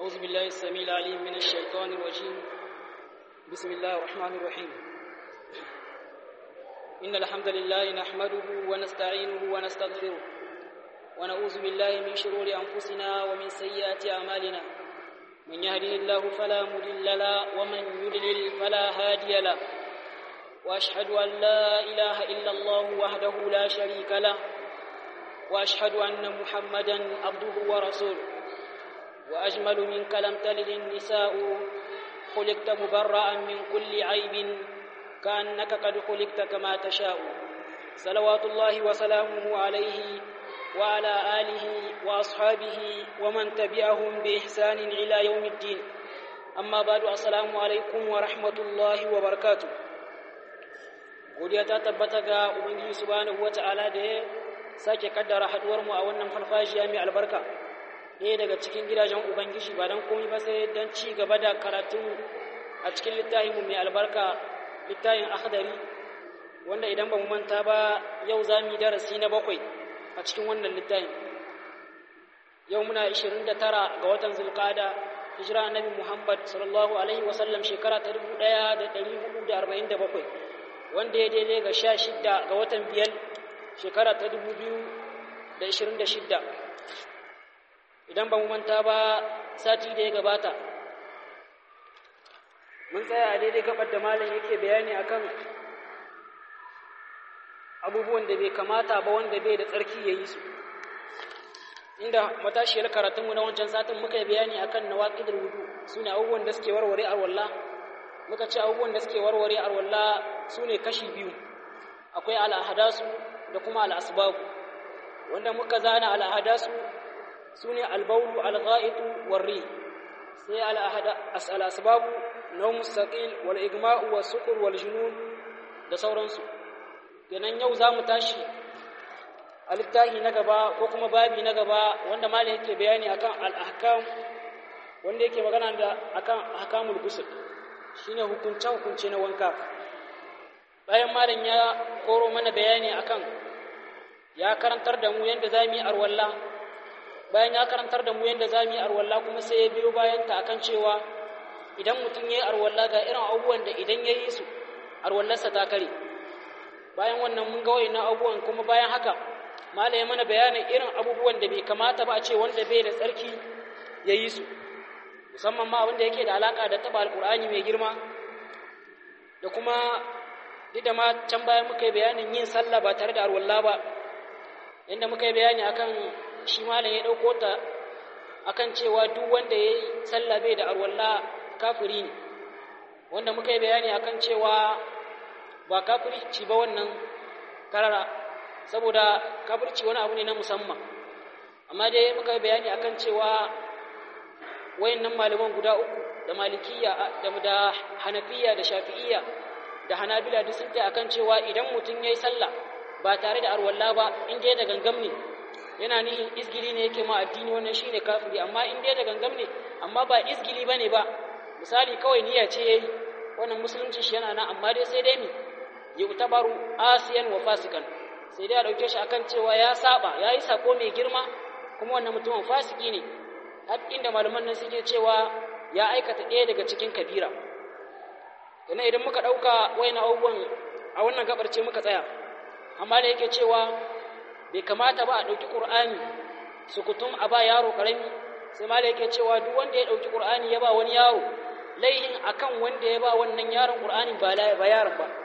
أعوذ بالله السميع العليم من الشيطان الرجيم بسم الله الرحمن الرحيم إن الحمد لله نحمده ونستعينه ونستغفره ونعوذ بالله من شرور أنفسنا ومن سيئات أعمالنا من يهده الله فلا مضل له ومن يضلل فلا هادي له وأشهد أن لا إله إلا الله وحده لا شريك له وأشهد أن محمدا عبده ورسوله وأجمل منك لم تلد النساء خلقت مبرأ من كل عيب كأنك قد خلقت كما تشاء صلوات الله وسلامه عليه وعلى آله وأصحابه ومن تبعهم بإحسان إلى يوم الدين أما بعد السلام عليكم ورحمة الله وبركاته godiya ta tabbata ga ubangiji subhanahu wata'ala da ya sake kaddara haduwar mu a wannan farfajiya mai albarka ɗaya daga cikin gidajen ubangiji ba don komai ba sai don ci gaba da karatu a cikin littafinmu mai albarka littafin akhdari wanda idan ba mu manta ba yau za mu yi darasi na bakwai a cikin wannan littafin yau muna 29 ga watan zulqada hijira annabi muhammad sallallahu alaihi wasallam shekara ta 1447 wanda ya daidai ga 16 ga watan biyar shekara ta 2026 idan ba mu manta ba sati da ya gabata mun tsaya a daidai gabar da malam yake bayani akan abubuwan da bai kamata ba wanda bai da tsarki ya yi su inda matashiyar karatunmu na wancan satin muka yi bayani akan nawaqidul wudu sune abubuwan da suke warware arwalla muka ce abubuwan da suke warware arwalla sune kashi biyu akwai al'ahadasu da kuma al'asbabu wanda muka zana al'ahadasu su ne albaulu algha'itu warri sai al'asbabu na mustaƙil wal igma'u wa sukur wal junun da sauransu kenan yau za mu tashi a littafi na gaba ko kuma babi na gaba wanda mali yake bayani akan al'ahkam wanda yake magana da akan ahkamul ghusl shine hukunce hukunce na wanka bayan malam ya koro mana bayani akan ya karantar da mu yadda za mu yi arwalla bayan ya karantar da mu yadda za mu yi arwalla kuma sai ya biyo bayan ta akan cewa idan mutum ya yi arwalla ga irin abubuwan da idan ya yi su arwallarsa ta kare bayan wannan mun ga wayannan abubuwan kuma bayan haka mala ya mana bayanin irin abubuwan da bai kamata ba a ce wanda bai da tsarki ya yi su musamman ma wanda yake da alaka da taba alkur'ani mai girma da kuma duk da ma can bayan muka yi bayanin yin sallah ba tare da arwalla ba inda muka yi bayani akan shi malam ya ɗauko ta akan cewa duk wanda ya yi sallah bai da arwalla kafiri ne wanda muka yi bayani akan cewa ba kafirci ba wannan karara saboda kafirci wani abu ne na musamman amma dai muka yi bayani akan cewa wayannan malaman guda uku da malikiya da da hanafiya da shafi'iyya da hanabila duk sun akan cewa idan mutum ya yi sallah ba tare da arwalla ba in dai da gangam ne yana nihin izgili ne yake ma addini wannan shine kafiri amma in dai da gangam ne amma ba izgili bane ba misali kawai niyya ce yayi wannan musulunci shi yana nan amma dai sai dai mi yutabaru asiyan wa fasikan sai dai a dauke shi akan cewa ya saba yayi sako mai girma kuma wannan mutumin fasiki ne har inda malaman nan suke cewa ya aikata ɗaya daga cikin kabira kana idan muka dauka wayan abubuwan a wannan gabar ce muka tsaya amma da yake cewa bai kamata ba a ɗauki ƙur'ani sukutum a ba yaro ƙarami sai ma da yake cewa duk wanda ya ɗauki ƙur'ani ya ba wani yaro laihin akan wanda ya ba wannan yaron ƙur'ani ba yaron ba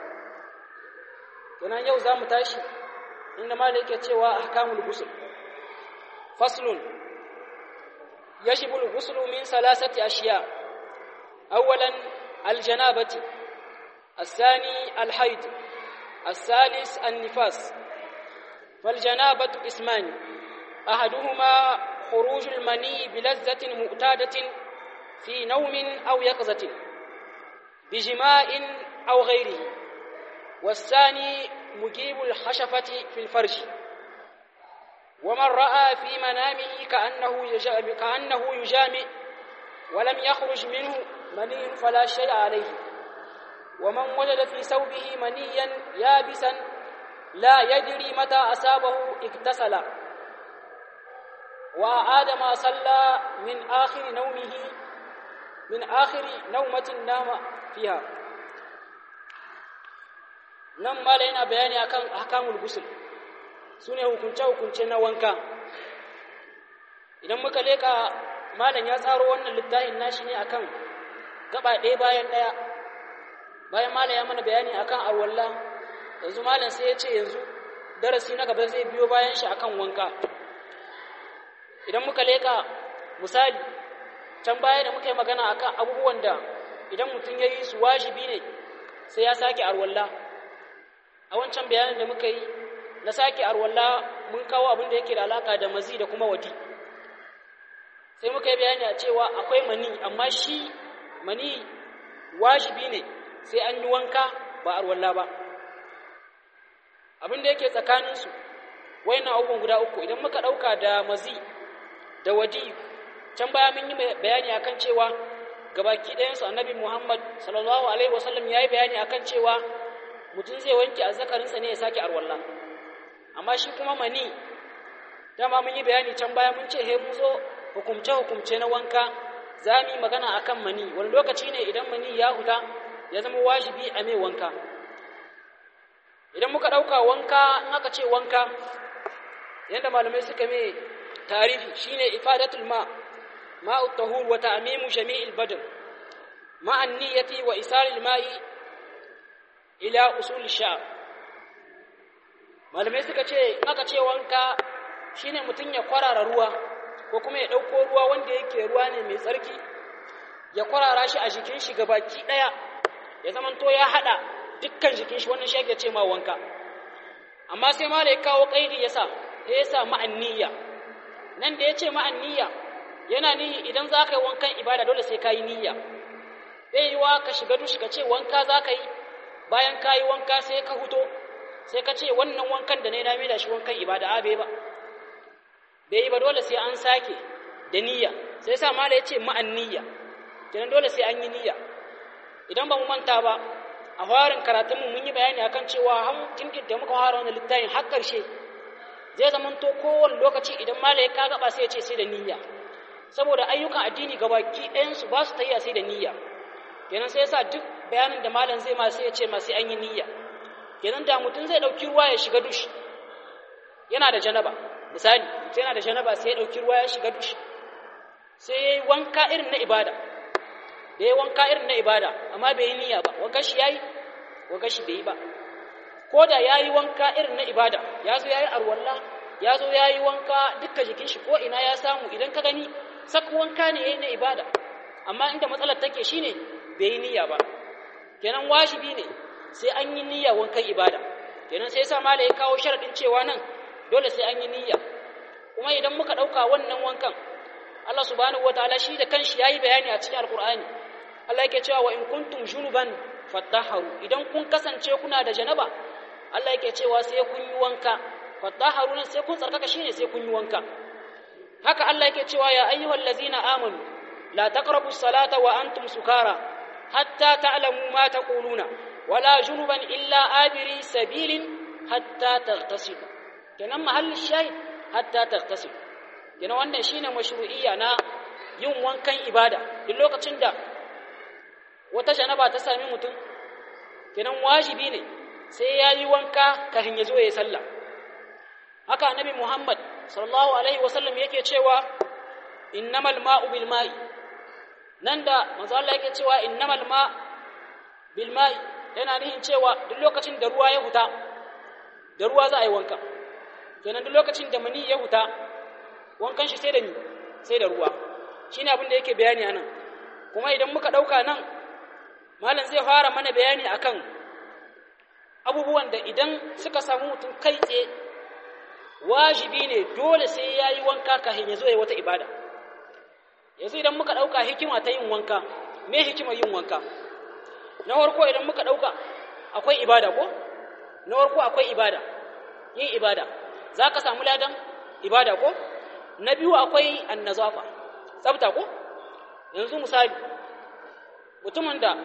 kenan yau za mu tashi inda ma da yake cewa ahkamul ghusl faslun yajibu al-ghusl min salasati ashiya awwalan al-janabati الثاني الحيض الثالث النفاس فالجنابة قسمان أحدهما خروج المني بلذة معتادة في نوم أو يقظة بجماع أو غيره والثاني مجيب الخشفة في الفرج ومن رأى في منامه كأنه كأنه يجامع ولم يخرج منه مني فلا شيء عليه ومن وجد في ثوبه منيا يابسا لا يدري متى أصابه اغتسل wa adama salla min akhir naumihi min akhir naumatin nama fiha nan mala yana bayani akan ahkamul ghusl sune hukunce hukunce na wanka idan muka leka malam ya tsaro wannan littafin nashi ne akan gaba ɗaya bayan ɗaya bayan malam ya mana bayani akan arwalla yanzu malam sai ya ce yanzu darasi na gaba zai biyo bayan shi akan wanka idan muka leka misali can baya da muka yi magana akan abubuwan da idan mutum ya yi su wajibi ne sai ya sake arwalla a wancan bayanin da muka yi na sake arwalla mun kawo abin da yake da alaka da mazi da kuma wadi sai muka yi bayani a cewa akwai mani amma shi mani wajibi ne sai an yi wanka ba arwalla ba abin da yake tsakaninsu wayannan abubuwan guda uku idan muka ɗauka da mazi da wadi can baya mun yi bayani akan cewa gabaki ɗayansu annabi muhammad sallallahu alaihi wasallam ya yi bayani akan cewa mutum zai wanke azzakarinsa ne ya sake arwalla amma shi kuma mani dama mun yi bayani can baya mun ce he mu zo hukumce-hukumce na wanka za mu yi magana a kan mani wani lokaci ne idan mani ya huta ya zama wajibi a mai wanka idan muka ɗauka wanka in aka ce wanka yadda malamai suka mai tarihi shine ifadatul ma ma'u tahur wa ta'mimu jami'il badr ma'an niyyati wa isalil ma'i ila usul sha'r malamai suka ce in aka ce wanka shine mutum ya kwarara ruwa ko kuma ya ɗauko ruwa wanda yake ruwa ne mai tsarki ya kwarara shi a jikin shi baki ɗaya ya zamanto ya haɗa dukkan jikin shi wannan shi ake ce ma wanka amma sai ma da ya kawo ƙaidi ya sa sai ya sa ma'anniya nan da ya ce ma'anniya yana nihi idan za ka yi wankan ibada dole sai ka yi niyya bai yi wa ka shiga dushi ka ce wanka za ka yi bayan ka yi wanka sai ka huto sai ka ce wannan wankan da na yi na da shi wankan ibada a bai ba bai yi ba dole sai an sake da niyya sai sa mala ya ce ma'an niyya kenan dole sai an yi niyya idan ba mu manta ba a farin karatunmu mun yi bayani akan cewa han tinkin da muka fara wannan littafin har karshe zai zamanto kowane lokaci idan mala ya ka gaba sai ya ce sai da niyya saboda ayyukan addini gabaki ɗayan su ba su tayya sai da niyya kenan sai yasa duk bayanin da malam zai ma sai ya ce ma sai an yi niyya kenan da mutum zai ɗauki ruwa ya shiga dushi yana da janaba misali sai yana da janaba sai ya ɗauki ruwa ya shiga dushi sai ya yi wanka irin na ibada da ya wanka irin na ibada amma bai yi niyya ba wanka shi ya yi wanka shi bai yi ba ko da ya yi wanka irin na ibada ya zo ya yi arwalla ya zo ya yi wanka dukkan jikin shi ko ina ya samu idan ka gani sak wanka ne ya yi na ibada amma inda matsalar take shi ne bai yi niyya ba kenan wajibi ne sai an yi niyya wankan ibada kenan sai sa mala ya kawo sharaɗin cewa nan dole sai an yi niyya kuma idan muka ɗauka wannan wankan Allah subhanahu wataala shi da kanshi yayi bayani a cikin alqur'ani Allah yake cewa wa in kuntum junuban fatahharu idan kun kasance kuna da janaba Allah yake cewa sai kun yi wanka fatahharu nan sai kun tsarkaka shine sai kun yi wanka haka Allah yake cewa ya ayyuhal ladzina amanu la taqrabus salata wa antum sukara hatta ta'lamu ma taquluna wala junuban illa abiri sabilin hatta taghtasilu kenan mahallin shahid hatta taghtasilu kenan wannan shine mashru'iyya na yin wankan ibada duk lokacin da wata janaba ta sami mutum kenan wajibi ne sai ya yi wanka kafin ya zo ya yi sallah haka annabi muhammad sallallahu alaihi wasallam yake cewa innamal ma'u bil ma'i nan da manzo Allah yake cewa innamal ma bil ma'i yana nihin cewa duk lokacin da ruwa ya huta da ruwa za a yi wanka kenan duk lokacin da mani ya huta wankan shi sai da ni sai da ruwa shine abin da yake bayani anan kuma idan muka dauka nan malam zai fara mana bayani akan abubuwan da idan suka samu mutum kai tsaye wajibi ne dole sai ya yi wanka kafin ya zo ya wata ibada yanzu idan muka ɗauka hikima ta yin wanka me hikimar yin wanka na farko idan muka ɗauka akwai ibada ko na farko akwai ibada yin ibada za ka samu ladan ibada ko na biyu akwai annazafa tsafta ko yanzu misali mutumin da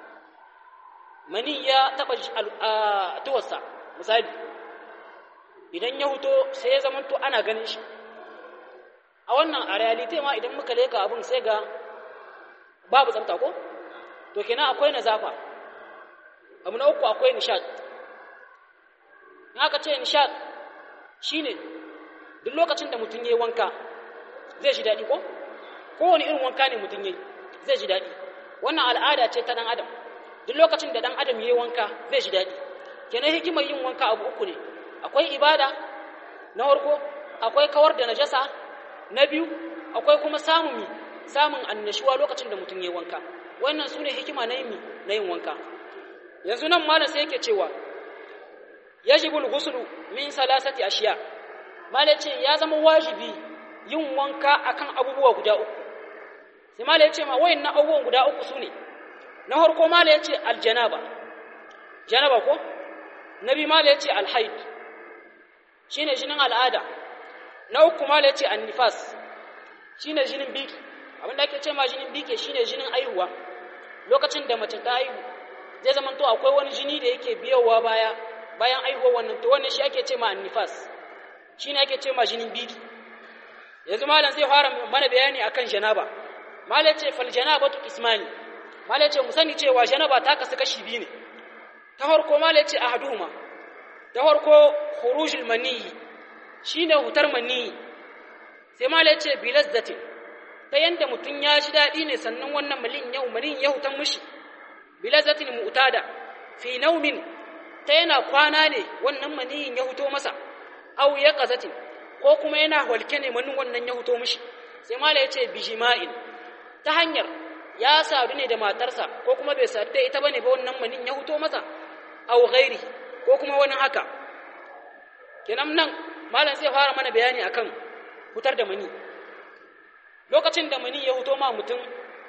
mani ya taɓa tuwarsa misali idan ya huto sai ya zamanto ana ganin shi a wannan a realite ma idan muka leka abin sai ga babu tsafta ko to kenan akwai nazafa abu na uku akwai nishad in aka ce nishad shine duk lokacin da mutum ya yi wanka zai ji daɗi ko kowane irin wanka ne mutum ya yi zai ji daɗi wannan al'ada ce ta ɗan adam duk lokacin da ɗan adam ya yi wanka zai ji daɗi kenan hikimar yin wanka abu uku ne akwai ibada na farko akwai kawar da najasa na biyu akwai kuma samun mi samun annashuwa lokacin da mutum ya yi wanka wannan su ne hikima na yin na yin wanka yanzu nan malam sai yake cewa yajibul ghuslu min salasati ashiya malam ce ya zama wajibi yin wanka akan abubuwa guda uku sai malam ya ce ma wayannan abubuwan guda uku su ne na farko malam ya ce aljanaba janaba ko nabi malam ya ce alhaid shine jinin al'ada na uku malam ya ce annifas shine jinin biki abinda ake ce ma jinin biki shine jinin aihuwa lokacin da mace ta aihu zai zama to akwai wani jini da yake biyowa baya bayan aihuwa wannan to wannan shi ake ce ma annifas shine ake ce ma jinin biki yanzu malam zai fara mana bayani akan janaba malam ce fal janabatu ismani malam ce mu sani cewa janaba ta kasu kashi biyu ne ta farko malam ce ahaduhuma ta farko khurujul maniyi shine hutar maniyi sai malam ce bilazzatin ta yanda mutum ya ji daɗi ne sannan wannan malin yau malin ya hutan mushi bilazzatin mu'tada fi naumin ta yana kwana ne wannan maniyin ya huto masa au ya qazatin ko kuma yana walke ne manin wannan ya huto mushi sai mala ya ce bijima'in ta hanyar ya sadu ne da matarsa ko kuma bai sadu da ita bane ba wannan manin ya huto masa au ghairi ko kuma wani haka kenan nan malam zai fara mana bayani akan hutar da mani lokacin da mani ya huto ma mutum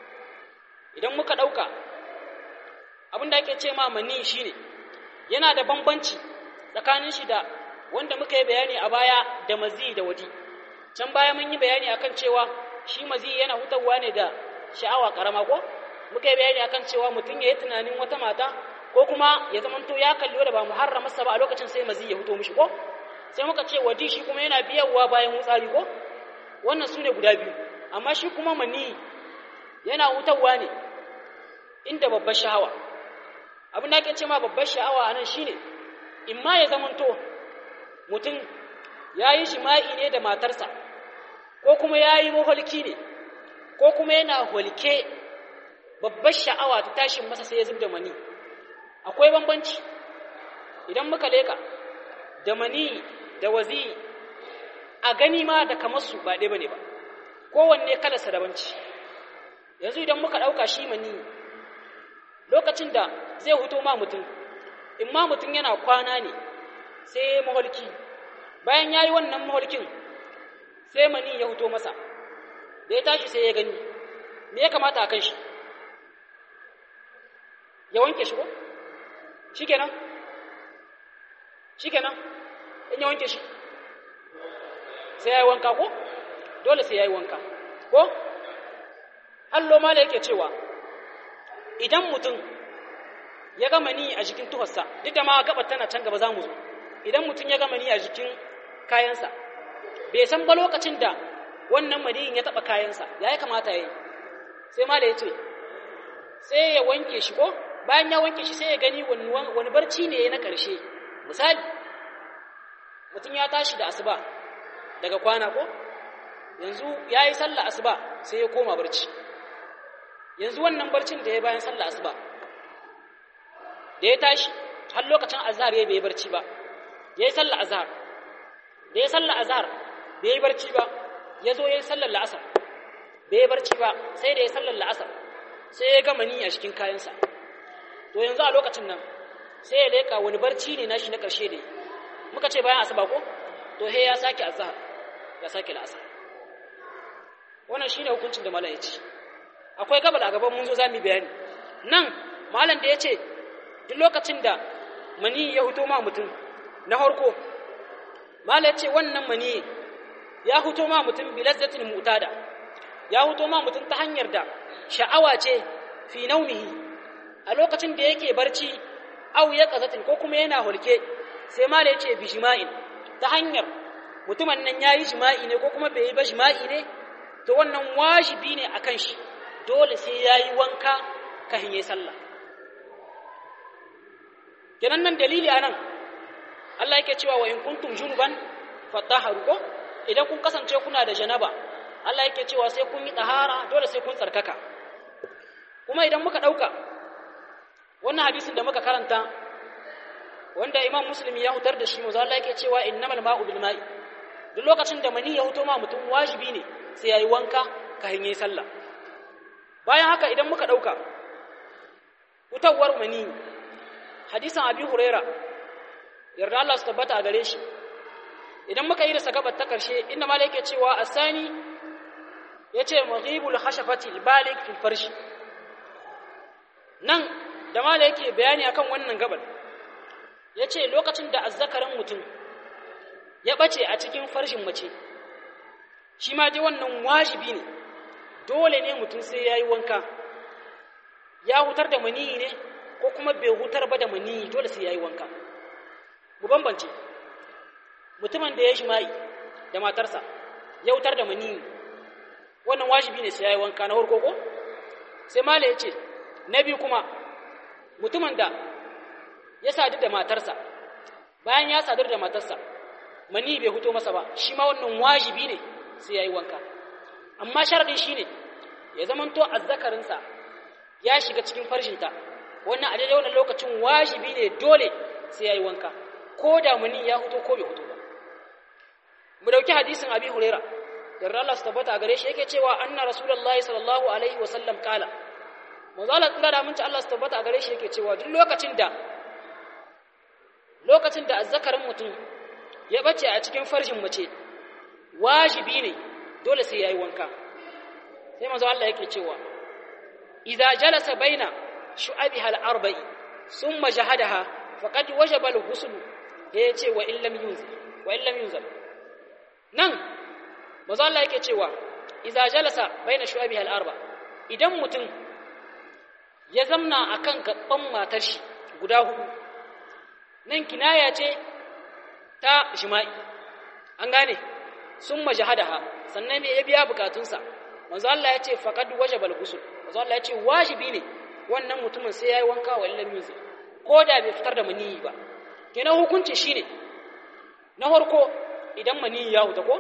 idan muka ɗauka abin da ake ce ma mani shine yana da bambanci tsakanin shi da wanda muka yi bayani a baya da mazi da wadi can baya mun yi bayani akan cewa shi mazi yana hutarwa ne da sha'awa karama ko muka yi bayani akan cewa mutum ya yi tunanin wata mata ko kuma ya zamanto ya kalli wadda ba muharramarsa ba a lokacin sai mazi ya huto mishi ko sai muka ce wadi shi kuma yana biyarwa bayan wutsari ko wannan su ne guda biyu amma shi kuma mani yana hutarwa ne inda babbar sha'awa abin da ake ce ma babbar sha'awa a nan shine in ma ya zamanto mutum ya yi jima'i ne da matarsa ko kuma ya yi maholki ne ko kuma yana holke babbar sha'awa ta tashin masa sai ya zub da mani akwai bambanci idan muka leka da mani da wazi a gani ma da kamar su ba ɗaya ba ne ba kowanne kalarsa dabanci yanzu idan muka ɗauka shi mani lokacin da zai huto ma mutum in ma mutum yana kwana ne sai ya maholki bayan ya yi wannan maholkin sai mani ya huto masa da ya tashi sai ya gani me ya kamata a kan shi ya wanke shi ko shi kenan shi kenan in ya wanke shi sai ya yi wanka ko dole sai ya yi wanka ko allo ma da yake cewa idan mutum ya gama ni a jikin tuharsa duk da ma gabar tana can gaba za mu zo idan mutum ya gama ni a jikin kayansa bai san ba lokacin da wannan maniyin ya taɓa kayansa ya yi kamata ya yi sai ma da ya ce sai ya wanke shi ko bayan ya wanke shi sai ya gani wani barci ne na ƙarshe misali mutum ya tashi da asuba daga kwana ko yanzu ya yi sallah asuba sai ya koma barci yanzu wannan barcin da ya bayan sallah asuba da ya tashi har lokacin azhar ya bai barci ba ya yi sallah azhar da ya sallah azhar bai yi barci ba ya zo ya yi sallar la'asar bai yi barci ba sai da ya sallar la'asar sai ya gama ni a cikin kayansa to yanzu a lokacin nan sai ya leka wani barci ne nashi na ƙarshe da muka ce bayan asuba ko to he ya sake azhar ya sake la'asar wannan shine hukuncin da malam ya ce akwai gabal a gaban mun zo zamu bayani nan malam da ya ce duk lokacin da mani ya huto ma mutum na harko malam ya ce wannan mani ya huto ma mutum bilazzatin mutada ya huto ma mutum ta hanyar da sha'awa ce fi naumihi a lokacin da yake barci au ya kazatin ko kuma yana hulke sai malam ya ce bijima'in ta hanyar mutumin nan yayi jima'i ne ko kuma bai yi ba jima'i ne to wannan wajibi ne akan shi dole sai yayi wanka kafin yayi sallah kenan nan dalili anan Allah yake cewa wa in kuntum junuban fatahharu ko idan kun kasance kuna da janaba Allah yake cewa sai kun yi tahara dole sai kun tsarkaka kuma idan muka dauka wannan hadisin da muka karanta wanda Imam Muslim ya hutar da shi manzo Allah yake cewa innamal ma'u bil ma'i duk lokacin da mani ya huto ma mutum wajibi ne sai yayi wanka kafin yayi sallah bayan haka idan muka dauka hutawar mani hadisin Abi Huraira yarda Allah su tabbata a gare shi idan muka yi da sagabar ta karshe inda mala yake cewa asani yace maghibul khashafati balig fil farshi nan da mala yake bayani akan wannan gabar yace lokacin da azzakarin mutum ya bace a cikin farshin mace shi ma dai wannan wajibi ne dole ne mutum sai yayi wanka ya hutar da maniyi ne ko kuma bai hutar ba da maniyi dole sai yayi wanka mu bambance mutumin da ya jima'i da matarsa ya wutar da mani wannan wajibi ne sai ya yi wanka na harko ko sai mala ya ce na biyu kuma mutumin da ya sadu da matarsa bayan ya sadu da matarsa mani bai huto masa ba shi ma wannan wajibi ne sai ya yi wanka amma sharadin shi ne ya zamanto azzakarinsa ya shiga cikin farshinta wannan a daidai wannan lokacin wajibi ne dole sai ya yi wanka ko da mani ya huto ko bai huto ba mu dauki hadisin abi huraira da Allah su tabbata gare shi yake cewa anna rasulullahi sallallahu alaihi wa sallam kala manzo Allah tsira da munci Allah su tabbata gare shi yake cewa duk lokacin da lokacin da azzakarin mutum ya bace a cikin farjin mace wajibi ne dole sai yayi wanka sai manzo Allah yake cewa idza jalasa baina shu'abiha al-arba'i thumma jahadaha faqad wajaba al-ghusl ya ce wa illam yunzal wa illam yunzal nan manzo Allah yake cewa idza jalasa baina shu'abiha al-arba idan mutum ya zamna akan gaban matar shi guda hudu nan kinaya ce ta jima'i an gane sun majahadaha sannan ya biya bukatunsa manzo Allah ya ce faqad wajaba al-ghusl manzo Allah ya ce wajibi ne wannan mutumin sai yayi wanka wa illam yunzal ko da bai fitar da maniyi ba kenan hukunci shine na farko idan maniyi ya huta ko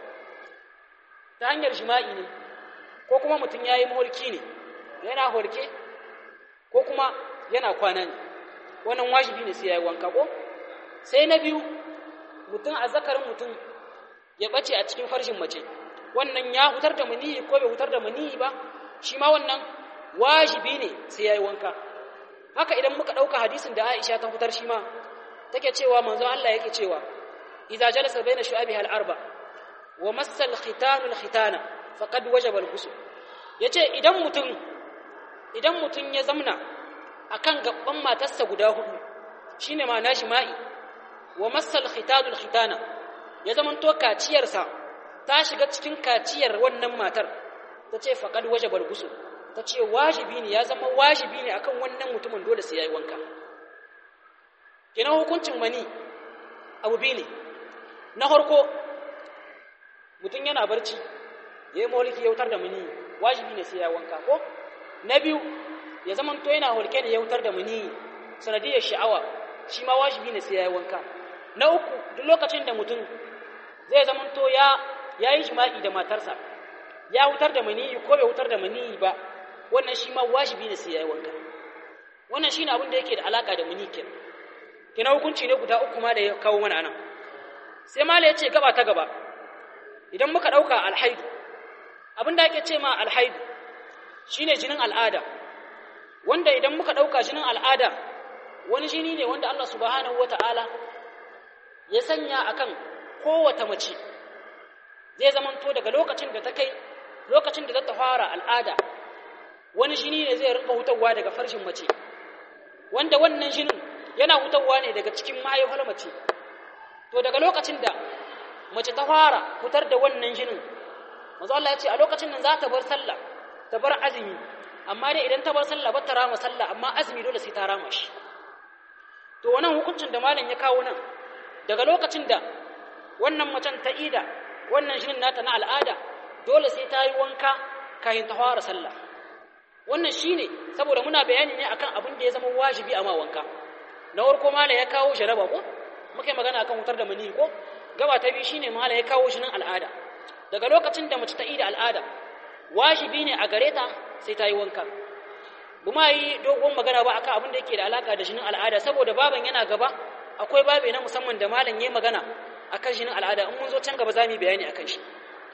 ta hanyar jima'i ne ko kuma mutum yayi mulki ne yana horke ko kuma yana kwana ne wannan wajibi ne sai yayi wanka ko sai na biyu mutum a zakarin mutum ya bace a cikin farshin mace wannan ya hutar da maniyi ko bai hutar da maniyi ba shi ma wannan wajibi ne sai yayi wanka haka idan muka dauka hadisin da Aisha ta hutar shi ma take cewa manzo Allah yake cewa idza jalasa baina shu'abiha al-arba wa massa al-khitanu al-khitana faqad wajaba al-ghusl yace idan mutum idan mutum ya zamna akan gaban matarsa guda hudu shine ma nashi ma'i wa massa al-khitanu al-khitana ya zamanto kaciyarsa ta shiga cikin kaciyar wannan matar tace faqad wajaba al-ghusl tace wajibi ne ya zama wajibi ne akan wannan mutumin dole sai yayi wanka kenan hukuncin mani abu biyu ne na harko mutum yana barci ya yi maholiki ya wutar da mani wajibi ne sai ya wanka ko na biyu ya zama to yana holke ne ya wutar da mani sanadiyar sha'awa shi ma wajibi ne sai ya yi wanka na uku duk lokacin da mutum zai zama to ya ya yi jima'i da matarsa ya wutar da mani ko bai wutar da mani ba wannan shi ma wajibi ne sai ya yi wanka wannan shine abin da yake da alaka da mani kenan kina hukunci ne guda uku ma da ya kawo mana anan sai mala ya ce gaba ta gaba idan muka ɗauka alhaidu abin da ake ce ma alhaidu shine jinin al'ada wanda idan muka ɗauka jinin al'ada wani jini ne wanda Allah subhanahu wata'ala ya sanya akan kowace mace zai zamanto daga lokacin da ta kai lokacin da za ta fara al'ada wani jini ne zai rinka hutawa daga farshin mace wanda wannan jinin yana hutawa ne daga cikin mahaifar mace to daga lokacin da mace ta fara fitar da wannan jinin manzo Allah ya ce a lokacin nan za ta bar sallah ta bar azumi amma dai idan ta bar sallah ba ta rama sallah amma azumi dole sai ta rama shi to wannan hukuncin da malam ya kawo nan daga lokacin da wannan macen ta ida wannan jinin nata na al'ada dole sai ta yi wanka kafin ta fara sallah wannan shine saboda muna bayani ne akan abin da ya zama wajibi a ma wanka na farko mala ya kawo jaraba ko muka yi magana akan wutar da mani ko gaba ta biyu shine mala ya kawo jinin al'ada daga lokacin da mace ta ida al'ada wajibi ne a gare ta sai ta yi wanka buma yi dogon magana ba akan abin da yake da alaka da jinin al'ada saboda baban yana gaba akwai babe na musamman da malam yayi magana akan jinin al'ada in mun zo can gaba za mu bayani akan shi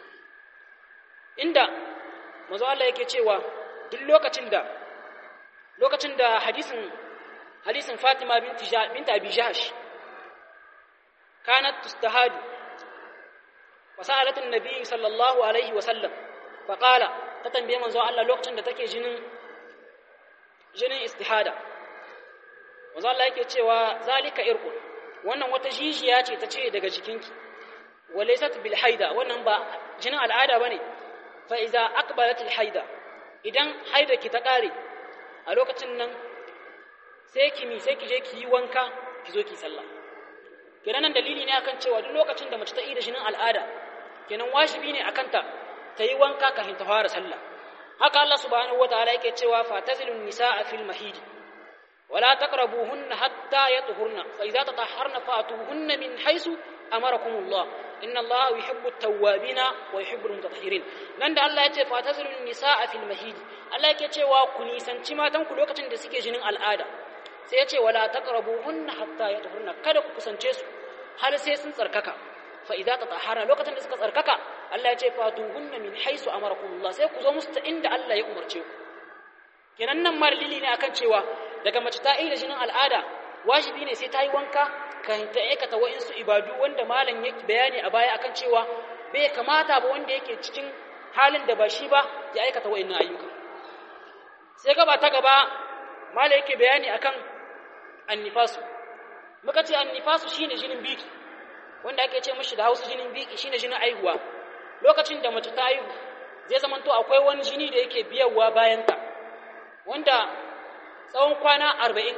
inda manzo Allah yake cewa duk lokacin da lokacin da hadisin hadisin Fatima binti binti Abi Jahsh kanat tustahadu fasalat an-nabi sallallahu alaihi wa sallam faqala ta tambaye manzo Allah lokacin da take jinin jinin istihada manzo Allah yake cewa zalika irqun wannan wata jijiya ce ta ce daga jikinki walaysat bil haida wannan ba jinin al'ada bane fa iza aqbalat al haida idan haida ki ta kare a lokacin nan sai ki mi sai ki je ki yi wanka ki zo ki sallah kenan nan dalili ne akan cewa duk lokacin da mace ta yi da jinin al'ada kenan wajibi ne akan ta ta yi wanka kafin ta fara sallah haka Allah subhanahu wataala yake cewa fatazilun nisaa fil mahidi ولا تقربوهن حتى يطهرن فإذا تطهرن فأتوهن من حيث أمركم الله إن الله يحب التوابين ويحب المتطهرين nan da Allah ya ce fatazilun nisaa fil mahid Allah yake cewa ku nisanci matan ku lokacin da suke jinin al'ada sai ya ce wala taqrabuhunna hatta yatahurna kada ku kusance su har sai sun tsarkaka fa idza tatahharna lokacin da suka tsarkaka Allah ya ce fatuhunna min haisu amarakumullah sai ku zo musu ta inda Allah ya umarce ku kenan nan ma dalili ne akan cewa daga mace ta da jinin al'ada wajibi ne sai ta yi wanka kan ta aikata wa'insu ibadu wanda malam ya bayani a baya akan cewa bai kamata ba wanda yake cikin halin da ba shi ba ya aikata wa'innan ayyuka sai gaba ta gaba malam yake bayani akan annifasu muka ce annifasu shine jinin biki wanda ake ce mishi da Hausa jinin biki shine jinin aihuwa lokacin da mace ta aihu zai zamanto akwai wani jini da yake biyarwa bayan ta wanda tsawon kwana arba'in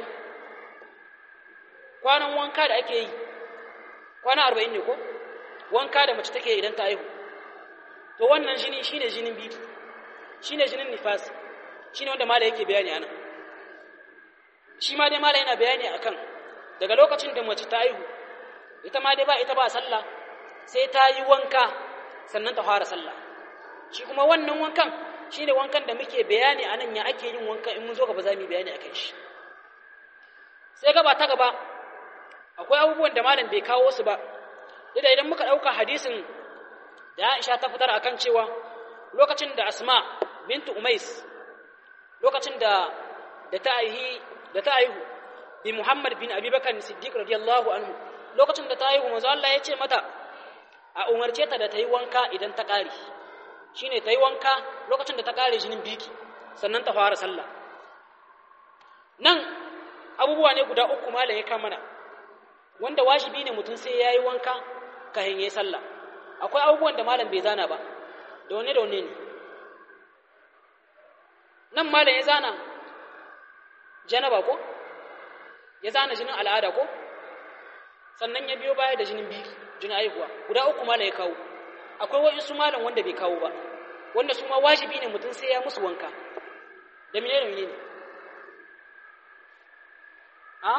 kwanan wanka da ake yi kwana arba'in ne ko wanka da mace take idan ta haihu to wannan jini shine jinin biki shine jinin nifas shine wanda mala yake bayani ana shi ma dai mala yana bayani akan daga lokacin da mace ta haihu ita ma dai ba ita ba sallah sai ta yi wanka sannan ta fara sallah shi kuma wannan wankan shi ne wankan da muke bayani a nan ya ake yin wanka in mun zo gaba za mu yi bayani a kan shi sai gaba ta gaba akwai abubuwan da malam bai kawo su ba da idan muka ɗauka hadisin da Aisha ta fitar akan cewa lokacin da Asma bintu Umais lokacin da da ta aihi da ta aihu bi Muhammad bin Abi Bakar Siddiq radiyallahu anhu lokacin da ta aihu manzo Allah ya ce mata a umarce ta da ta yi wanka idan ta ƙare shine ta yi wanka lokacin da ta ƙare jinin biki sannan ta fara sallah nan abubuwa ne guda uku malam ya kamana wanda wajibi ne mutum sai ya yi wanka kafin ya yi sallah akwai abubuwan da malam bai zana ba da wane da wane ne nan malam ya zana janaba ko ya zana jinin al'ada ko sannan ya biyo baya da jinin biki jinin aihuwa guda uku malam ya kawo akwai wa'insu malam wanda bai kawo ba wanda su ma wajibi ne mutum sai ya musu wanka da mine da mine ne a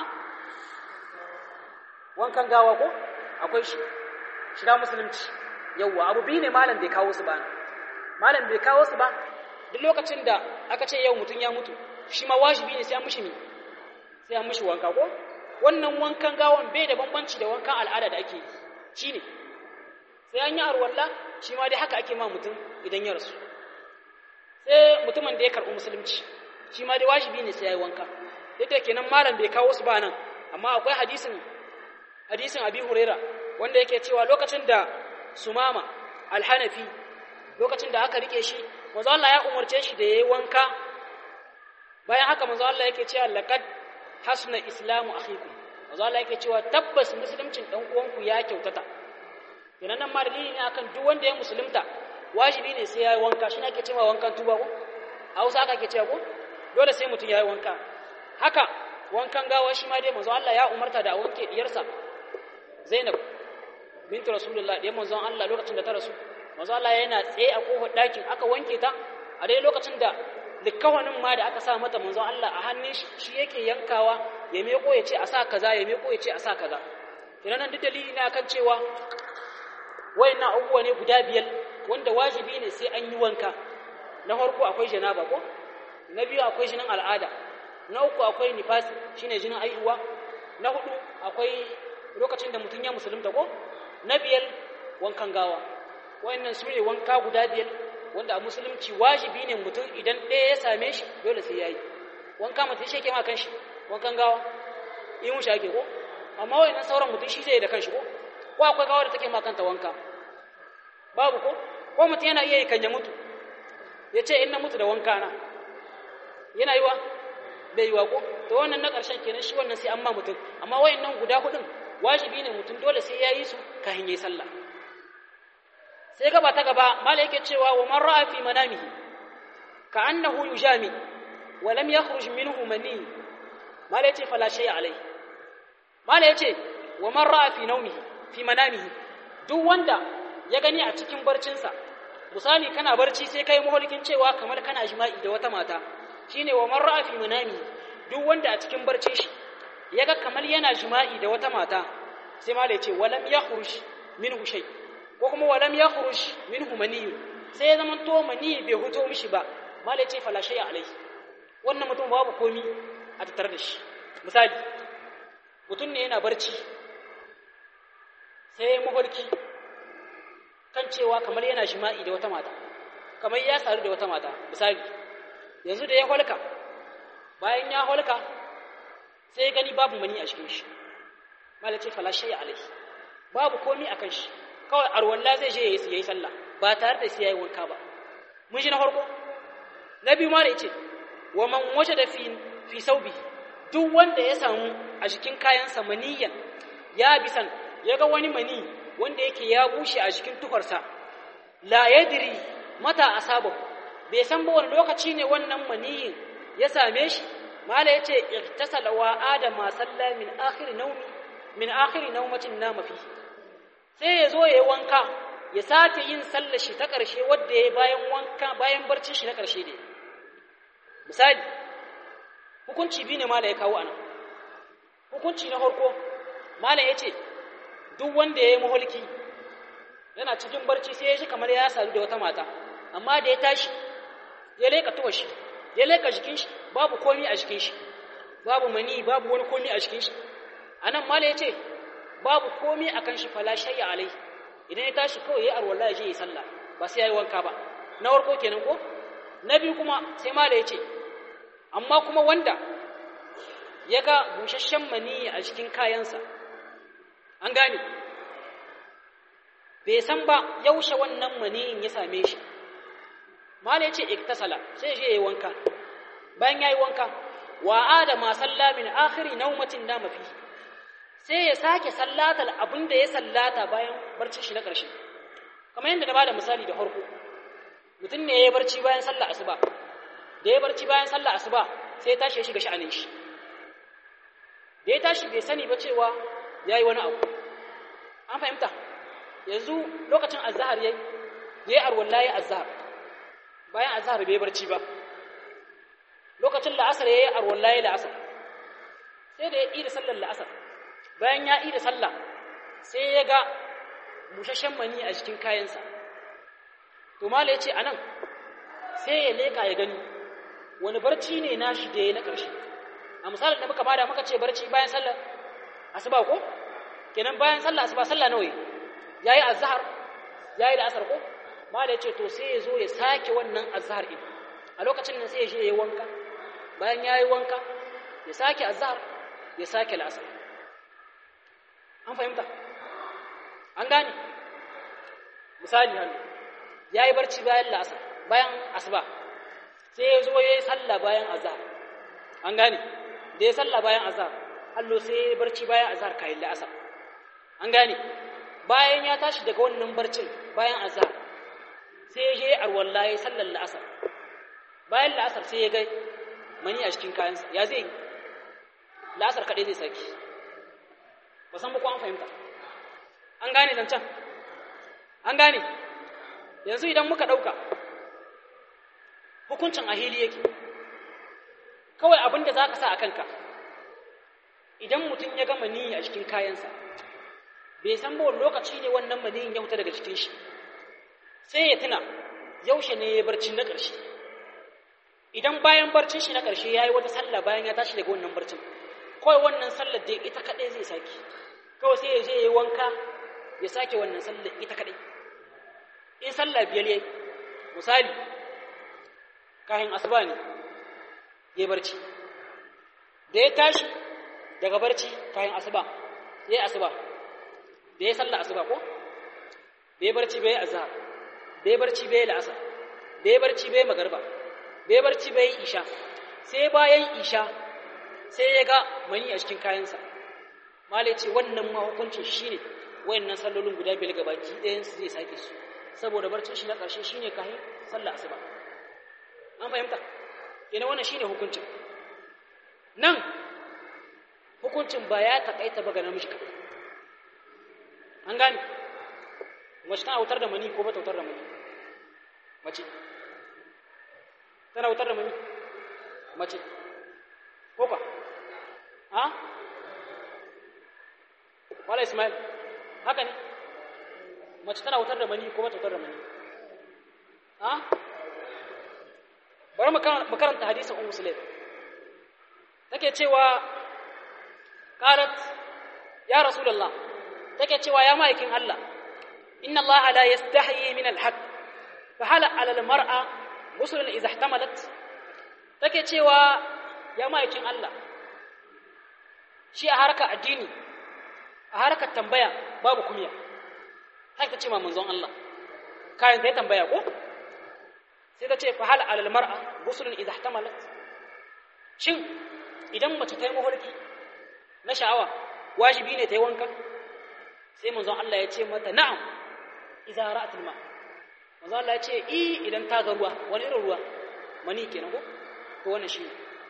wankan gawa ko akwai shi shiga musulunci yauwa abu biyu ne malam bai kawo su ba malam bai kawo su ba duk lokacin da aka ce yau mutum ya mutu shi ma wajibi ne sai an mishi mi sai an mishi wanka ko wannan wankan gawan bai da bambanci da wankan al'ada da ake yi shine sai an yi arwalla shi ma dai haka ake ma mutum idan ya rasu sai mutumin da ya karɓi musulunci shi ma dai wajibi ne sai ya yi wanka yadda kenan malam bai kawo su ba nan amma akwai hadisin hadisin abi huraira wanda yake cewa lokacin da sumama alhanafi lokacin da aka rike shi manzo Allah ya umarce shi da yayi wanka bayan haka manzo Allah yake cewa laqad hasna islamu akhikum manzo Allah yake cewa tabbas musuluncin dan uwanku ya kyautata kenan nan ma dalili ne akan duk wanda ya musulunta wajibi ne sai yayi wanka shi ne ake cewa wankan tuba ko a Hausa aka ke cewa ko dole sai mutum yayi wanka haka wankan gawa shi ma dai manzo Allah ya umarta da a wanke diyarsa Zainab bintu rasulullah da manzon Allah lokacin da ta rasu manzon Allah yana tsaye a kofar ɗakin aka wanke ta a dai lokacin da likkawanin ma da aka sa mata manzon Allah a hannun shi shi yake yankawa ya meko ya ce a sa kaza ya meko ya ce a sa kaza ina nan duk dalili ne akan cewa wayannan abubuwa ne guda biyar wanda wajibi ne sai an yi wanka na farko akwai janaba ko na biyu akwai jinin al'ada na uku akwai nifasi shine jinin aihuwa na hudu akwai lokacin da mutum ya musulunta ko na biyar wankan gawa wayannan su ne wanka guda biyar wanda a musulunci wajibi ne mutum idan ɗaya ya same shi dole sai ya yi wanka mutum shi ke ma kan shi wankan gawa in shi ake ko amma wayannan sauran mutum shi zai yi da kan shi ko ko akwai gawa da take ma kanta wanka babu ko ko mutum yana iya yi kan ya mutu ya ce in na mutu da wanka na yana yiwa bai yiwa ko to wannan na ƙarshen kenan shi wannan sai an ma mutum amma wayannan guda hudun wajibi ne mutum dole sai ya yi su kafin yayi sallah sai gaba ta gaba mala yake cewa wa man ra'a fi manamihi ka annahu yujami wa lam yakhruj minhu mani mala yace fala shay alai mala yace wa man ra'a fi nawmihi fi manamihi duk wanda ya gani a cikin barcinsa misali kana barci sai kai muhulkin cewa kamar kana jima'i da wata mata shine wa man ra'a fi manamihi duk wanda a cikin barcin shi yaga kamar yana jima'i da wata mata sai mala yace wa lam yakhruj minhu shay ko kuma walam ya khuruj minhu maniyu sai ya zama to mani bai huto mishi ba malai ce fala shay'a alai wannan mutum babu komi a tattare da shi misali mutum ne yana barci sai ya mafarki kan cewa kamar yana jima'i da wata mata kamar ya saru da wata mata misali yanzu da ya holka bayan ya holka sai ya gani babu mani a cikin shi malai ce fala shay'a alai babu komi akan shi kawai arwalla zai je ya yi sallah ba tare da sai ya yi wanka ba mun shi na farko na biyu ma da yace wa man waje da fi fi saubi duk wanda ya samu a jikin kayansa maniyan ya bisan ya ga wani mani wanda yake ya bushe a jikin tufarsa la yadri mata asaba bai san ba wani lokaci ne wannan maniyin ya same shi mala yace irtasala wa adama salla min akhir nawmi min akhir nawmatin nama fihi sai ya zo ya yi wanka ya sake yin sallar shi ta ƙarshe wadda ya yi bayan wanka bayan barcin shi na ƙarshe ne misali hukunci biyu ne mala ya kawo anan hukunci na farko mala ya ce duk wanda ya yi mahulki yana cikin barci sai ya ji kamar ya sadu da wata mata amma da ya tashi ya leƙa tuwa shi ya leƙa jikin shi babu komi a jikin shi babu mani babu wani komi a jikin shi anan mala ya ce babu komai akan shi fala shayya alai idan ya tashi kawai ya arwala ya je yi sallah ba sai yayi wanka ba na warko kenan ko na biyu kuma sai mala ya ce amma kuma wanda ya ga busasshen mani a cikin kayansa an gane bai san ba yaushe wannan maniyin ya same shi mala ya ce iktasala sai ya je yayi wanka bayan yayi wanka wa adama salla min akhiri naumatin dama fihi sai ya sake sallatar abin da ya sallata bayan barcin shi na ƙarshe kamar yadda na bada misali da farko mutum ne ya yi barci bayan sallah asuba da ya barci bayan sallah asuba sai ya tashi ya shiga sha'anin shi da ya tashi bai sani ba cewa ya yi wani abu an fahimta yanzu lokacin azahar ya yi arwalla ya azahar bayan azahar bai barci ba lokacin la'asar ya yi arwalla ya la'asar sai da ya ƙi da sallar la'asar bayan ya da sallah sai ya ga bushashen mani a cikin kayansa to mala ya ce a nan sai ya leka ya gani wani barci ne na shi da ya na ƙarshe a misalin da muka bada muka ce barci bayan sallah asuba ko kenan bayan sallah asuba sallah nawa ya yi azhar ya yi da asar ko mala ya ce to sai ya zo ya sake wannan azhar ɗin a lokacin nan sai ya je ya yi wanka bayan ya yi wanka ya sake azhar ya sake la'asar an fahimta an gane misali hannu ya yi barci bayan la'asar bayan asuba sai ya zo ya yi sallah bayan azhar an gane da ya sallah bayan azhar allo sai ya yi barci bayan azhar kayan la'asar an gane bayan ya tashi daga wannan barcin bayan azhar sai ya je arwalla ya yi sallar la'asar bayan la'asar sai ya ga mani a cikin kayansa ya zai la'asar kaɗai zai saki ba san muku an fahimta an gane zancen an gane yanzu idan muka ɗauka hukuncin a hili yake kawai abin da za ka sa a kanka idan mutum ya gama niyyi a cikin kayansa bai san ba lokaci ne wannan maniyin ya fita daga cikin shi sai ya tuna yaushe ne ya barci na ƙarshe idan bayan barcin shi na ƙarshe ya yi wata sallah bayan ya tashi daga wannan barcin kawai wannan sallar da ita kaɗai zai sake kawai sai ya je ya yi wanka ya sake wannan sallar ita kaɗai in sallah biyar ya yi misali kayan asuba ne ya barci da ya tashi daga barci kayan asuba ya yi asuba da ya sallah asuba ko da ya barci bai azhar da ya barci bai la'asar da ya barci bai magarba da ya barci bai isha sai bayan isha sai ya ga mani a cikin kayansa malai ce wannan ma hukuncin shine wayannan sallolin guda biyar gabaki ɗayan su zai sake su saboda barcin shi na ƙarshe shine kayan sallah asuba an fahimta ina wannan shine hukuncin nan hukuncin ba ya taƙaita ba ga namiji kaɗai an gane mace tana wutar da mani ko ba ta wutar da mani mace tana wutar da mani mace ko ka ha wala ismail haka ne mace tana wutar da mani ko ba ta wutar da mani ha bari mu karanta hadisin ummu sulaim take cewa qalat ya rasulullah take cewa ya ma'aikin Allah inna Allah la yastahi min al-haq fa hala 'ala al-mar'a ghusl idha ihtamalat take cewa ya ma'aikin Allah shi a harkar addini a harkar tambaya babu kunya haka ta ce ma manzon Allah kayan ta tambaya ko sai ta ce fa hala 'ala al-mar'a ghusl idha ihtamalat shin idan mace ta yi mafarki na sha'awa wajibi ne ta yi wanka sai manzon Allah ya ce mata na'am idza ra'atul ma manzon Allah ya ce i idan ta ga ruwa wani irin ruwa mani kenan ko to wannan shi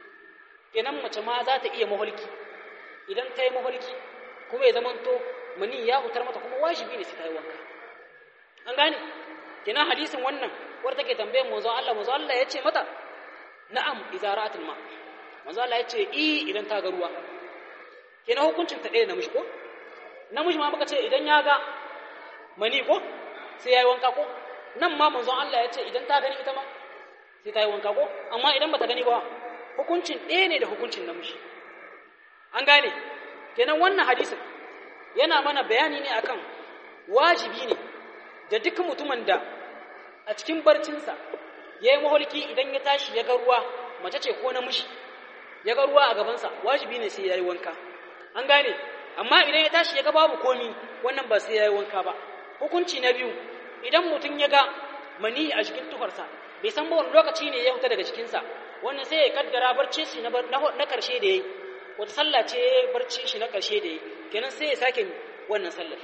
kenan mace ma za ta iya maholki idan ta yi maholki kuma ya zamanto mani ya hutar mata kuma wajibi ne sai ta yi wanka an gane kenan hadisin wannan war take tambayar manzon Allah manzon Allah ya ce mata na'am idza ra'atul ma manzon Allah ya ce i idan ta ga ruwa kenan hukuncin ta ɗaya namiji ko namiji ma muka ce idan ya ga mani ko sai ya yi wanka ko nan ma manzon Allah ya ce idan ta gani ita ma sai ta yi wanka ko amma idan ba ta gani ba hukuncin ɗaya ne da hukuncin namiji an gane kenan wannan hadisin yana mana bayani ne akan wajibi ne da duk mutumin da a cikin barcinsa ya yi maholki idan ya tashi ya ga ruwa mace ce ko namiji ya ga ruwa a gabansa wajibi ne sai ya yi wanka an gane amma idan ya tashi ya ga babu komi wannan ba sai ya yi wanka ba hukunci na biyu idan mutum ya ga mani a cikin tufarsa bai san ba wani lokaci ne ya fita daga cikinsa wannan sai ya kaddara barci shi na ƙarshe da ya yi wata sallah ce barci shi na ƙarshe da ya yi kenan sai ya sake wannan sallar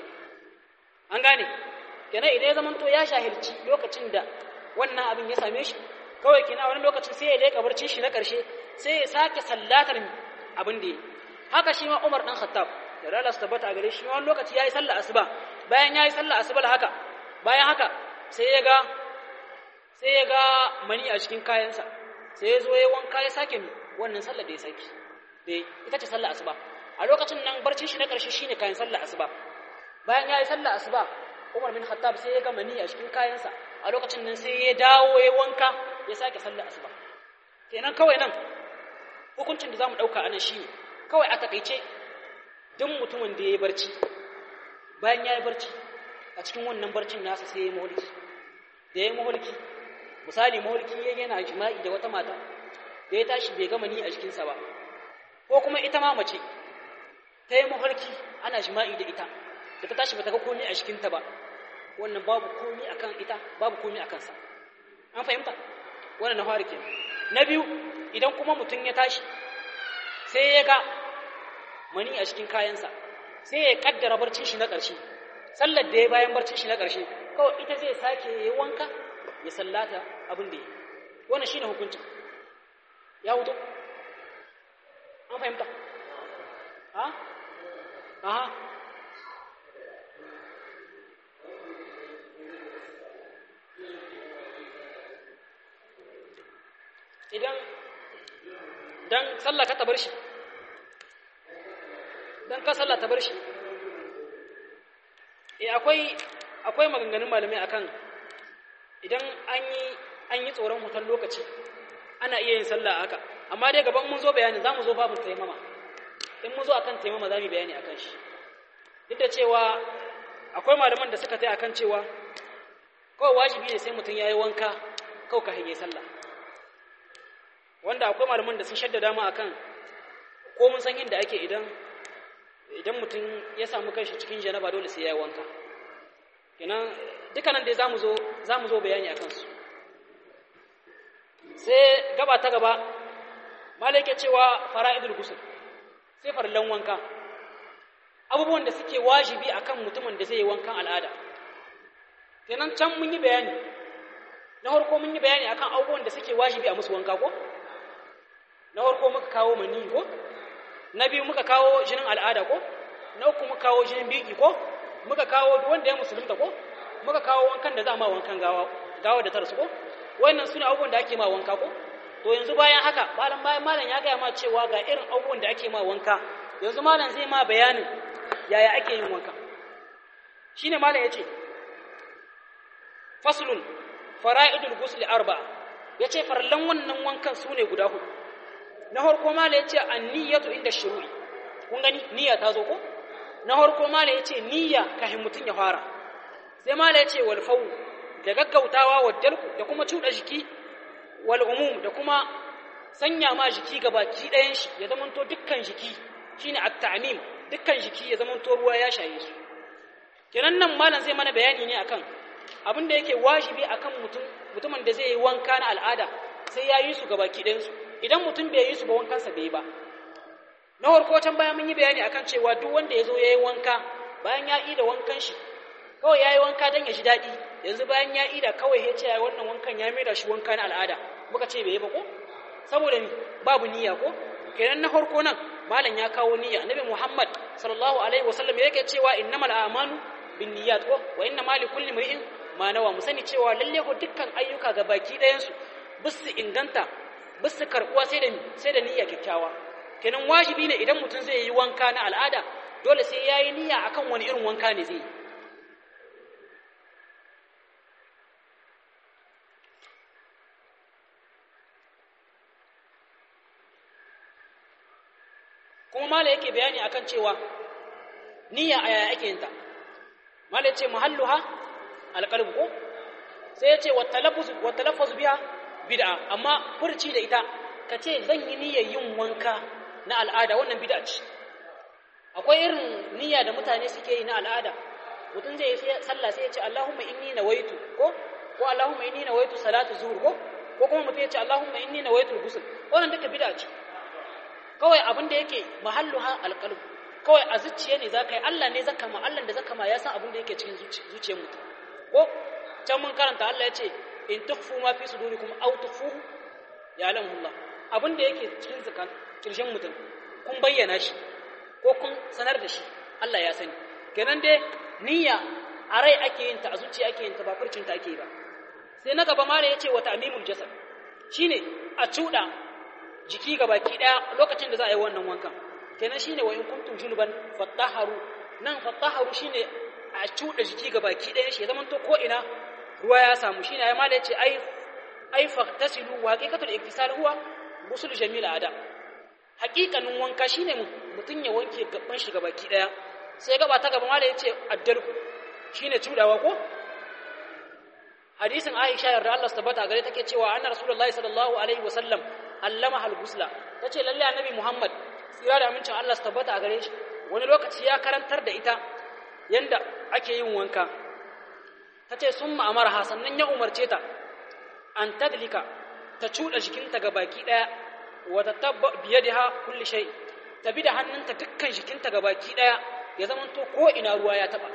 an gane kenan idan ya zama to ya shahilci lokacin da wannan abin ya same shi kawai kenan wani lokacin sai ya leƙa barci shi na ƙarshe sai ya sake sallatar abin da ya yi haka shi ma Umar dan Khattab da Allah su tabbata a gare shi wani lokaci yayi sallah asuba bayan yayi sallah asuba haka bayan haka sai ya ga sai ya ga mani a cikin kayansa sai ya zo ya wanka ya sake mi wannan sallah da ya saki da ita ce sallah asuba a lokacin nan barcin shi na karshe shine kayan sallah asuba bayan yayi sallah asuba Umar bin Khattab sai ya ga mani a cikin kayansa a lokacin nan sai ya dawo ya wanka ya sake sallah asuba kenan kawai nan hukuncin da zamu dauka anan shine kawai a takaice duk mutumin da ya yi barci bayan ya yi barci a cikin wannan barcin nasa sai ya yi maholki da ya yi maholki misali maholki ya yana jima'i da wata mata da ya tashi bai gama ni a jikinsa ba ko kuma ita ma mace ta yi maholki ana jima'i da ita da ta tashi ba ta ga komi a jikinta ba wannan babu komi a kan ita babu komi a kansa an fahimta wannan na fari kenan na biyu idan kuma mutum ya tashi sai ya ga mani a cikin kayansa sai ya kaddara barcin shi na ƙarshe sallar da ya bayan barcin shi na ƙarshe kawai ita zai sake ya wanka ya sallata abin da ya wannan shine hukuncin ya wuto an fahimta ha aha idan dan sallah ka tabar shi dan ka sallah tabar shi eh akwai akwai maganganun malamai akan idan an yi an yi tsoron hutan lokaci ana iya yin sallah haka amma dai gaban mun zo bayani za mu zo babu taimama in mun zo akan taimama za mu bayani akan shi duk da cewa akwai malaman da suka tai akan cewa kawai wajibi ne sai mutum ya yi wanka kawai ka hanyar sallah wanda akwai malaman da sun shaddada mu akan ko mun san inda ake idan idan mutum ya samu kanshi cikin janaba dole sai ya yi wanka kenan dukkanan dai zamu zo zamu zo bayani akan su sai gaba ta gaba malai ke cewa fara'idul ghusl sai farlan wanka abubuwan da suke wajibi akan mutumin da zai yi wankan al'ada kenan can mun yi bayani na farko mun yi bayani akan abubuwan da suke wajibi a musu wanka ko na farko muka kawo mani ko na biyu muka kawo jinin al'ada ko na uku muka kawo jinin biki ko muka kawo wanda ya musulunta ko muka kawo wankan da za ma wankan gawa gawa da tarsu ko wannan sune abubuwan da ake ma wanka ko to yanzu bayan haka malam bayan malam ya gaya ma cewa ga irin abubuwan da ake ma wanka yanzu malam zai ma bayanin yaya ake yin wanka shine malam yace faslun fara'idul ghusl arba'a yace farallan wannan wankan sune guda hudu na farko malam yace an-niyyatu inda shuru'i kun gani niyya ta zo ko na farko malam yace niyya kafin mutun ya fara sai malam yace wal fawu da gaggautawa wa dalku da kuma cuda jiki wal umum da kuma sanya ma jiki gabaki ɗayan shi ya zamanto dukkan jiki shine at-ta'mim dukkan jiki ya zamanto ruwa ya shaye su kenan nan malam zai mana bayani ne akan abin da yake wajibi akan mutum mutumin da zai yi wanka na al'ada sai ya yi su gabaki ɗayan su idan mutum bai yi su ba wankansa bai yi ba na farko can bayan mun yi bayani akan cewa duk wanda ya zo ya yi wanka bayan ya yi da wankan shi kawai ya yi wanka don ya ji daɗi yanzu bayan ya ida kawai ya ce ya wannan wankan ya mai da shi wanka na al'ada muka ce bai yi ba ko saboda ni babu niyya ko kenan na farko nan malam ya kawo niyya annabi muhammad sallallahu alaihi wasallam yake cewa innamal a'malu bin niyyat ko wa innamal likulli imrin ma nawa mu sani cewa lalle ko dukkan ayyuka ga baki ɗayan su bisu inganta bisu karbuwa sai da sai da niyya kyakkyawa kenan wajibi ne idan mutum zai yi wanka na al'ada dole sai yayi niyya akan wani irin wanka ne zai yi kuma mala yake bayani akan cewa niyya a yaya ake yinta mala yace mahalluha alqalb ko sai yace wa talaffuz wa talaffuz biha bid'a amma furci da ita kace zan yi niyyar yin wanka na al'ada wannan bid'a ce akwai irin niyya da mutane suke yi na al'ada mutum zai yi sallah sai ya ce Allahumma inni nawaitu ko ko Allahumma inni nawaitu salatu zuhur ko ko kuma mutum ya ce Allahumma inni nawaitu ghusl wannan duka bid'a ce kawai abin da yake mahalluha alqalb kawai a zuciya ne zaka yi Allah ne zaka ma Allah da zaka ma ya san abin da yake cikin zuciyar mutum ko can mun karanta Allah ya ce in tukhfu ma fi sudurikum aw tukhfuhu ya'lamu Allah abin da yake cikin zakan kirshen mutum kun bayyana shi ko kun sanar da shi Allah ya sani kenan dai niyya a rai ake yin ta a zuciya ake yin ta ba furcin ta ake yi ba sai na gaba mara yace wa ta'mimul jasad shine a cuda jiki ga baki daya lokacin da za a yi wannan wankan kenan shine wa in kuntum junuban fattaharu nan fattaharu shine a cuda jiki ga baki daya shi zaman to ko ina ruwa ya samu shine ai mala yace ai ai fahtasilu wa haqiqatul iktisal huwa gusul jamil ada haqiqanin wanka shine mutun ya wanke gaban shi ga baki daya sai gaba ta gaba mala yace addalku shine cudawa ko hadisin Aisha yarda Allah tabbata gare take cewa anna rasulullahi sallallahu alaihi wasallam allama al-gusla tace lalle annabi Muhammad tsira da amincin Allah su tabbata a gare shi wani lokaci ya karantar da ita yanda ake yin wanka tace summa amarha sannan ya umarce ta an tadlika ta cuda jikinta ga baki daya wa tatabba biyadiha kulli shay ta bi da hannunta dukkan jikinta ga baki daya ya zamanto ko ina ruwa ya taba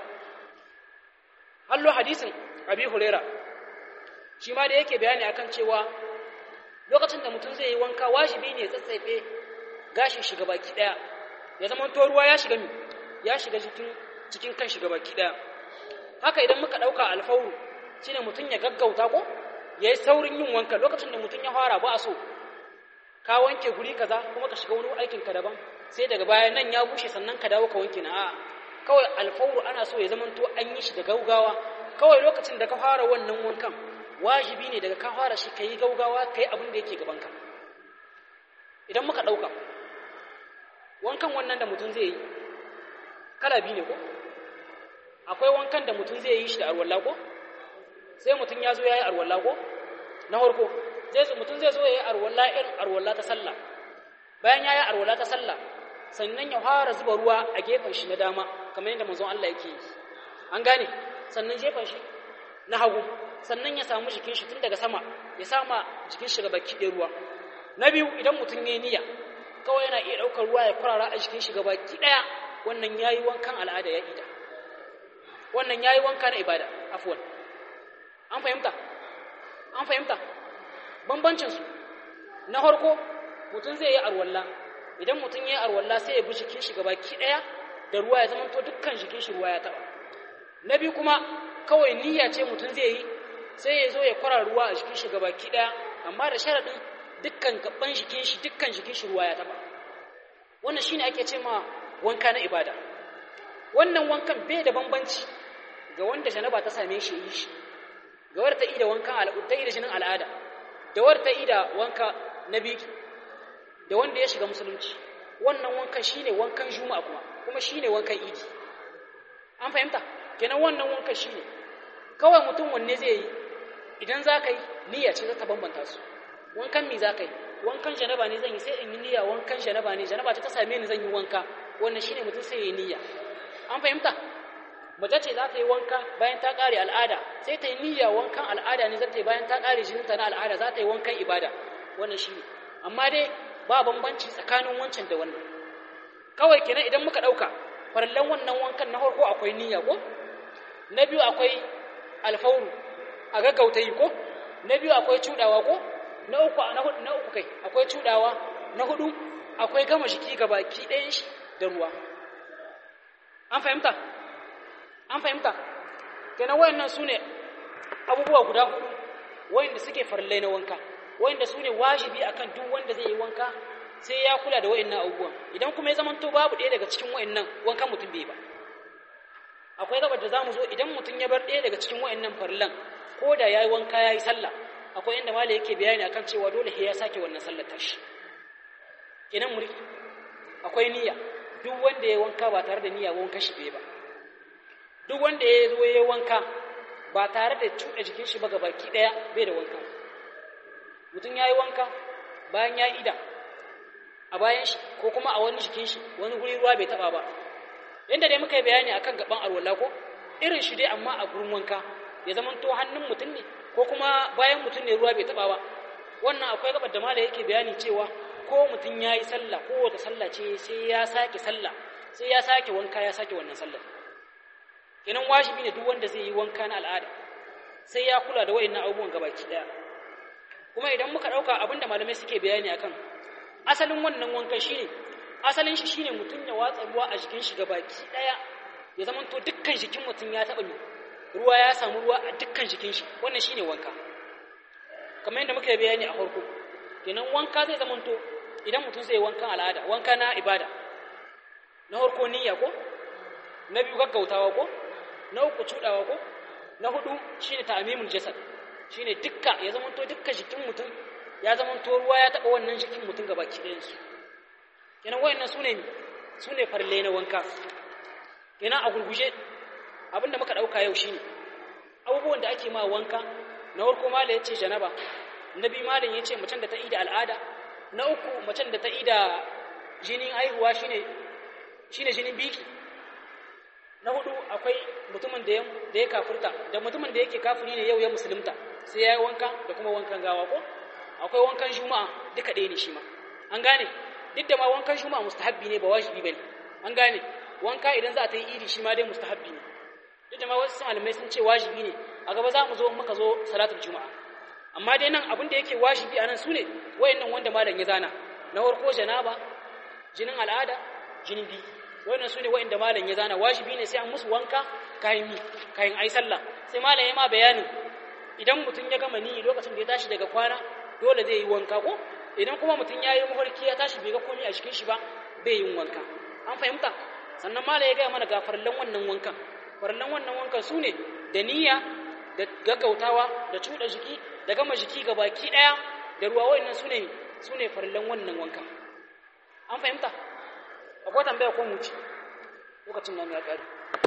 hallo hadisin abi huraira shi ma da yake bayani akan cewa lokacin da mutum zai yi wanka wajibi ne tsatsaife gashin shiga baki daya ya zama to ruwa ya shiga mi ya shiga cikin cikin kan shiga baki daya haka idan muka dauka alfauru shine mutum ya gaggauta ko yayi saurin yin wanka lokacin da mutum ya fara ba so ka wanke guri kaza kuma ka shiga wani aikin ka daban sai daga baya nan ya bushe sannan ka dawo ka wanke na a'a kawai alfawru ana so ya zamanto an yi shi da gaugawa kawai lokacin da ka fara wannan wankan wajibi ne daga ka fara shi ka yi gaugawa ka yi abin da yake gabanka idan muka ɗauka wankan wannan da mutum zai yi kala biyu ne ko akwai wankan da mutum zai yi shi da arwalla ko sai mutum ya zo ya yi arwalla ko na farko zai mutum zai zo ya yi arwalla irin arwalla ta sallah bayan ya yi arwalla ta sallah sannan ya fara zuba ruwa a gefen shi na dama kamar yadda manzon Allah yake yi an gane sannan gefen shi na hagu sannan ya samu jikin shi tun daga sama ya sama jikin shi gaba ki ruwa na biyu idan mutum ya yi niyya kawai yana iya ɗaukar ruwa ya kurara a jikin shi gaba ki ɗaya wannan ya yi wankan al'ada ya ida wannan ya yi wanka na ibada afuwan an fahimta an fahimta bambancinsu na harko mutum zai yi arwalla idan mutum ya yi arwalla sai ya bi jikin shi gaba ki ɗaya da ruwa ya zamanto dukkan jikin shi ruwa ya taɓa na biyu kuma kawai niyya ce mutum zai yi sai ya zo ya kwara ruwa a jikin shi gaba ki ɗaya amma da sharaɗin dukkan gaban jikin shi dukkan jikin shi ruwa ya taɓa wannan shine ake ce ma wanka na ibada wannan wankan bai da bambanci ga wanda janaba ta same shi yi shi ga wadda ta ida wankan al'ada ta ida jinin al'ada da wadda ta ida wanka na biki da wanda ya shiga musulunci wannan wankan shine wankan juma'a kuma kuma shine wankan idi an fahimta kenan wannan wankan shine kawai mutum wanne zai yi idan za ka yi niyya ce za ta bambanta su wankan mi za ka yi wankan janaba ne zan yi sai in yi niyya wankan janaba ne janaba ta same ni zan yi wanka wannan shine mutum sai ya yi niyya an fahimta mace ce za ta yi wanka bayan ta ƙare al'ada sai ta yi niyya wankan al'ada ne za ta yi bayan ta ƙare jininta na al'ada za ta yi wankan ibada wannan shi amma dai ba bambanci tsakanin wancan da wannan kawai kenan idan muka ɗauka farallan wannan wankan na farko akwai niyya ko na biyu akwai alfauru a gaggauta yi ko na biyu akwai cuɗawa ko na uku na uku kai akwai cuɗawa na hudu akwai gama jiki gabaki ɗayan shi da ruwa an fahimta an fahimta kenan wayannan su ne abubuwa guda hudu wayanda suke farillai na wanka wayanda su ne wajibi akan duk wanda zai yi wanka sai ya kula da wayannan abubuwan idan kuma ya zamanto babu ɗaya daga cikin wayannan wankan mutum bai ba akwai gabar da zamu zo idan mutum ya bar ɗaya daga cikin wayannan farillan ko da yayi wanka yayi sallah akwai inda malai yake bayani akan cewa dole sai ya sake wannan sallar tashi kenan muri akwai niyya duk wanda ya wanka ba tare da niyya wanka shi bai ba duk wanda ya zo ya wanka ba tare da cuɗa jikin shi ba ga baki ɗaya bai da wanka mutum ya yi wanka bayan ya ida a bayan shi ko kuma a wani jikin shi wani guri ruwa bai taɓa ba yadda dai muka yi bayani akan gaban alwala ko irin shi dai amma a gurin wanka ya zama to hannun mutum ne ko kuma bayan mutum ne ruwa bai taɓa ba wannan akwai gabar da mala yake bayani cewa ko mutum ya yi sallah ko wata sallah ce sai ya sake sallah sai ya sake wanka ya sake wannan sallah kenan wajibi ne duk wanda zai yi wanka na al'ada sai ya kula da wayannan abubuwan gabaki daya kuma idan muka dauka abinda malamai suke bayani akan asalin wannan wankan shine asalin shi shine mutum ya watsa ruwa a jikin shi gabaki daya ya zama to dukkan jikin mutum ya taba ruwa ya samu ruwa a dukkan jikin shi wannan shine wanka kamar yadda muka yi bayani a farko kenan wanka zai zama to idan mutum zai wankan al'ada wanka na ibada na farko niyya ko na biyu gaggautawa ko na uku cudawa ko na hudu shine ta'mimul jasad shine dukka ya zamanto dukka jikin mutum ya zamanto ruwa ya taba wannan jikin mutum gabaki ɗayan su kenan wayannan sune sune farle na wanka kenan a gurguje abinda muka dauka yau shine abubuwan da ake ma wanka na farko malam yace janaba na biyu malam yace macen da ta ida al'ada na uku macen da ta ida jinin aihuwa shine shine jinin biki na hudu akwai mutumin da da ya kafirta da mutumin da yake kafiri ne yau ya musulunta sai ya yi wanka da kuma wankan gawa ko akwai wankan juma'a duka ɗaya ne shi ma an gane duk da ma wankan juma'a mustahabbi ne ba wajibi bane an gane wanka idan za a ta yi idi shi ma dai mustahabbi ne duk da ma wasu malamai sun ce wajibi ne a gaba za mu zo muka zo salatul juma'a amma dai nan abin da yake wajibi a nan su ne wayannan wanda malam ya zana na farko janaba jinin al'ada jinin biki wannan su ne wa'inda malam ya zana wajibi ne sai an musu wanka kayan mi kayan ai sallah sai malam ya ma bayanin idan mutum ya gama ni lokacin da ya tashi daga kwana dole zai yi wanka ko idan kuma mutum ya yi mafarki ya tashi bai ga komai a cikin shi ba bai yin wanka an fahimta sannan mala ya gaya mana ga farallan wannan wankan farallan wannan wankan su ne da niyya da gaggautawa da cuɗa jiki da gama jiki ga baki ɗaya da ruwa wa'annan su ne su ne farallan wannan wankan an fahimta akwai tambaya ko mu ci lokacin nan ya ƙare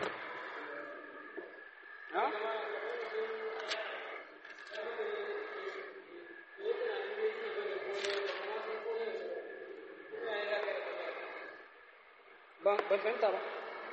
ban fahimta ba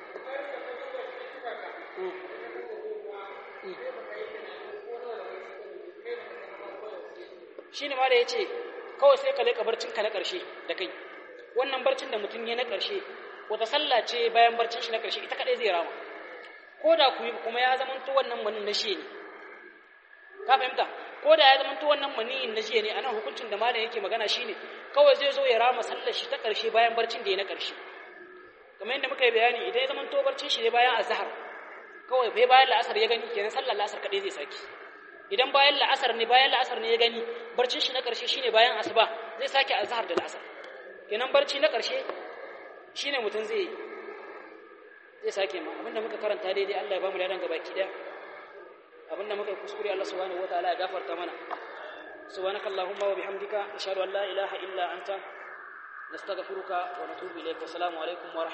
shi ne ma da ya ce kawai sai ka leƙa barcinka na ƙarshe da kai wannan barcin da mutum ya na ƙarshe wata sallah ce bayan barcin shi na ƙarshe ita kaɗai zai rama ko da kuma ya zamanto wannan manin na shi ne ka fahimta ko da ya zamanto wannan maniyin na jiya ne a nan hukuncin da malam yake magana shine kawai zai zo ya rama sallar shi ta ƙarshe bayan barcin da ya na ƙarshe kamar yadda muka yi bayani idan ya zamanto barcin shi ne bayan azhar kawai bai bayan la'asar ya gani kenan sallar la'asar kaɗai zai saki idan bayan la'asar ne bayan la'asar ne ya gani barcin shi na ƙarshe shine bayan asuba zai sake azhar da la'asar kenan barci na ƙarshe shine mutum zai zai sake ma abinda muka karanta daidai Allah ya bamu ladan gabaki daya abinda muka yi kuskure Allah subhanahu wataala ya gafarta mana subhanakallahumma wa bihamdika ashhadu an la ilaha illa anta nastaghfiruka wa natubu ilayk wa assalamu alaikum wa